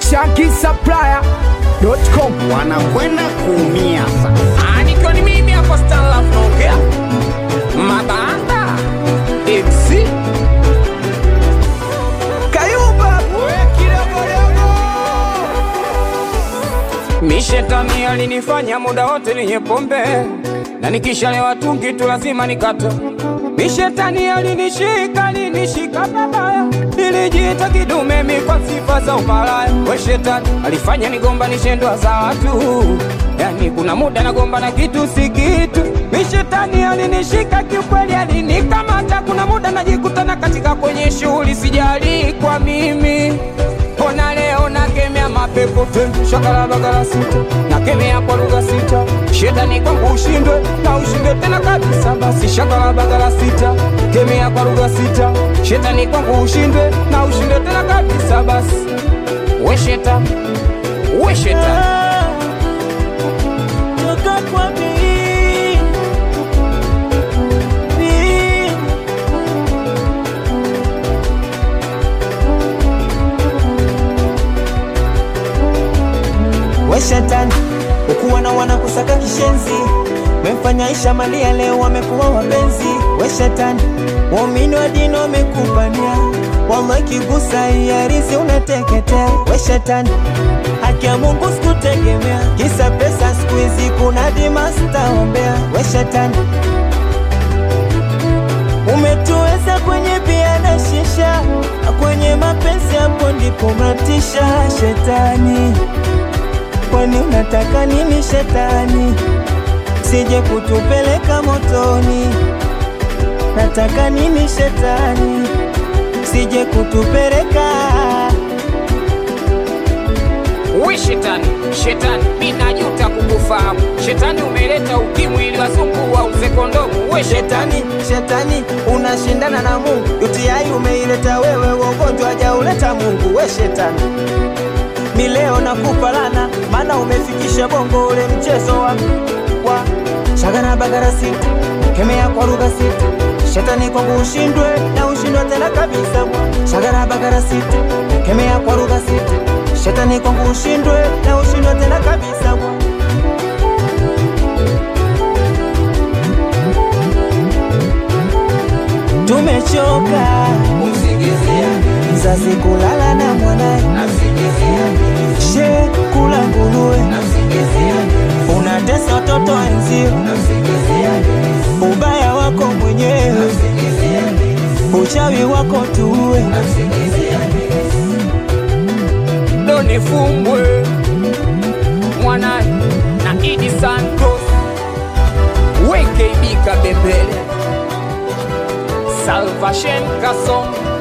shankisupplier.com wanakwenda kuumia sasa. Ah, nikiwa ni mimi hapa Stanlaf naongea mabanda Exi Kayumba mishetani alinifanya muda wote niye pombe na nikishalewa tungi tu lazima nikata mishetani alinishika alinishika babaya nilijiita kidume mi kwa sifa za umalaya we shetani alifanya nigombanishe ndoa za watu yani kuna muda nagomba na kitu si kitu mishetani alinishika kiukweli alinikamata kuna muda najikutana katika kwenye shughuli sijali kwa mimi Ona leo nakemea mapepo te shakala bagala sita nakemea kwa lugha sita shetani kwangu ushindwe na ushindwe tena kabisa basi shakala bagala sita kemea kwa lugha sita shetani kwangu ushindwe na ushindwe tena kabisa basi we shetani we shetani toka kwa mimi mimi we shetani ukuwa na wana kusaka kishenzi memfanya Aisha Malia leo wamekuwa wapenzi we shetani waumini wa dini wamekupania wallahi kigusa iarizi unateketea we shetani haki ya Mungu sikutegemea kisa pesa siku hizi kuna dimasta ombea we shetani umetuweza kwenye bia na shisha na kwenye mapenzi hapo ndipo mnatisha shetani kwani unataka nini shetani sije kutupeleka motoni nataka nini shetani sije kutupeleka we shetani shetani mi najuta kukufahamu shetani umeleta ukimwi ili wazungu wauze kondomu we shetani shetani shetani unashindana na mungu UTI umeileta wewe ugonjwa hajauleta mungu we shetani mi leo nakupa lana maana umefikisha bongo ule mchezo wa, wa shagana bagara sita kemea kwa lugha sita shetani kwangu ushindwe na ushindwe tena kabisa bwa shagana bagara sita kemea kwa lugha sita shetani kwangu ushindwe na ushindwe tena kabisa bwa tumechoka mzazi kulala na mwanaye she kula nguruwe unatesa watoto wenzio ubaya wako mwenyewe uchawi wako tuwe ndo nifumbwe mwanaye na Idi Santos WKB Kabembele Salvation Kasongo